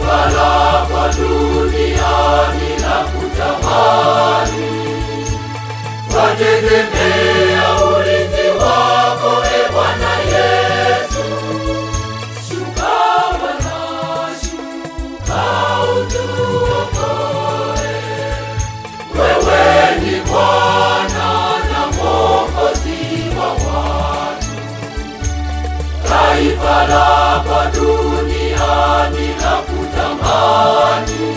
taifa lako duniani la kutamani, wategemea ulinzi wako, e Bwana Yesu. Shuka Bwana, shuka utuokoe. Wewe ni Bwana na Mwokozi wa watu, taifa lako duniani la kutamani,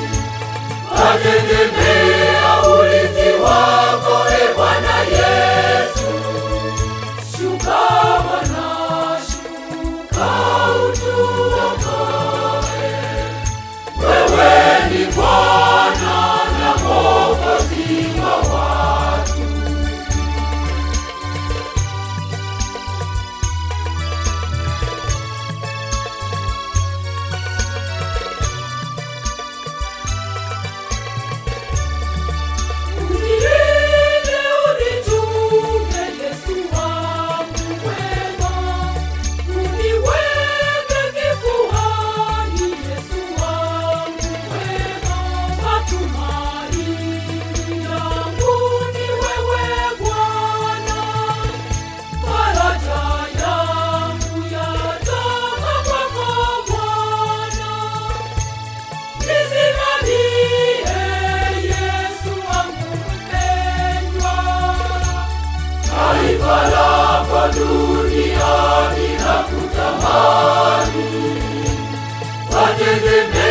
wategemea ulinzi wako, e Bwana Yesu. Shuka Bwana, shuka utuokoe. Wewe ni Bwana na Mwokozi wa watu. Unilinde, unichunge, Yesu wangu mwema. Uniweke kifuani, Yesu wangu mwema. Matumaini yangu ni wewe Bwana. Faraja yangu yatoka kwako Bwana. Nisimamie Yesu wangu mpendwa. Taifa lako duniani la kutamani, wategemea